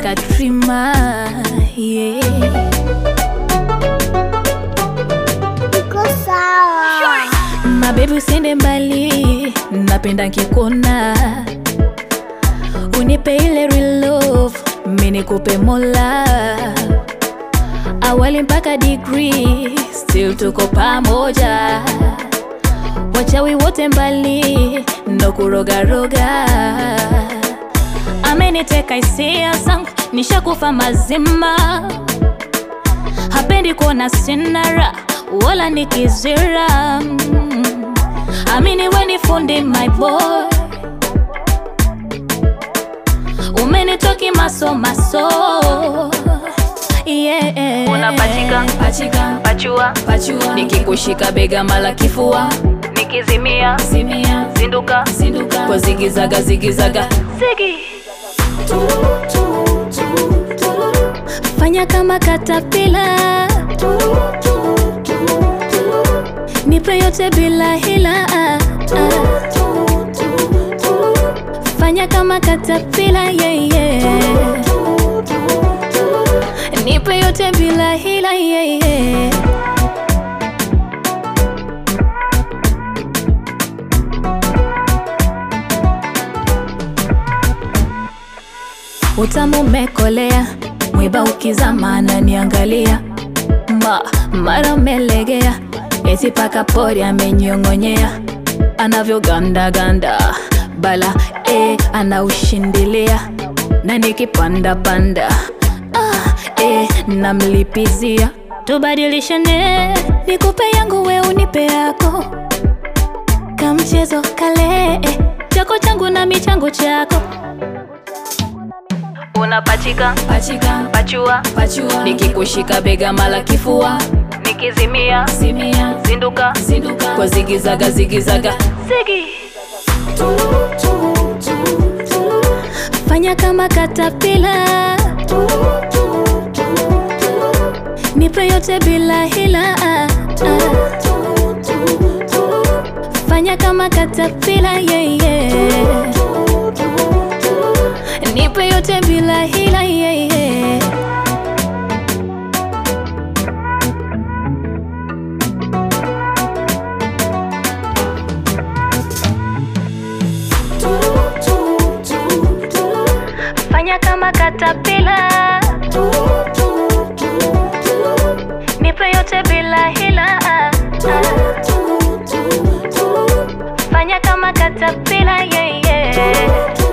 Katrina yeah. Iko sawa. Mabebi usiende mbali, napenda nkikuona, unipe ile real love, mimi nikupe mola, awali mpaka degree, still tuko pamoja, wachawi wote mbali, ndo kurogaroga, ameniteka hisia zangu, nishakufa mazima hapendi kuona sinara wala nikizira mm. amini weni fundi my boy umenitoki maso maso yeah. Unapachika, pachika, pachua pachua. nikikushika bega mala kifua nikizimia simia zinduka zinduka kwa zigizaga zigizaga zigi fanya kama katapila nipe yote bila hila ah, ah. fanya kama katapila yeah, yeah. nipe yote bila hila yeah, yeah. utamu umekolea mwiba ukizama ananiangalia ma mara umelegea eti paka pori amenyong'onyea anavyogandaganda bala e, anaushindilia na nikipanda panda ah, e, namlipizia tubadilishane nikupe yangu we unipe yako kamchezo kale eh, chako changu na michango chako unapachika pachika pachua pachua nikikushika bega mala kifua nikizimia simia zinduka zinduka kwa zigizaga zigizaga zigi fanya kama katapila nipe yote bila hila ah, ah. fanya kama katapila yeah, yeah. nipe yote bila hila yeah, yeah. fanya kama katapila nipe yote bila hila ah, ah. fanya kama katapila yeah, yeah.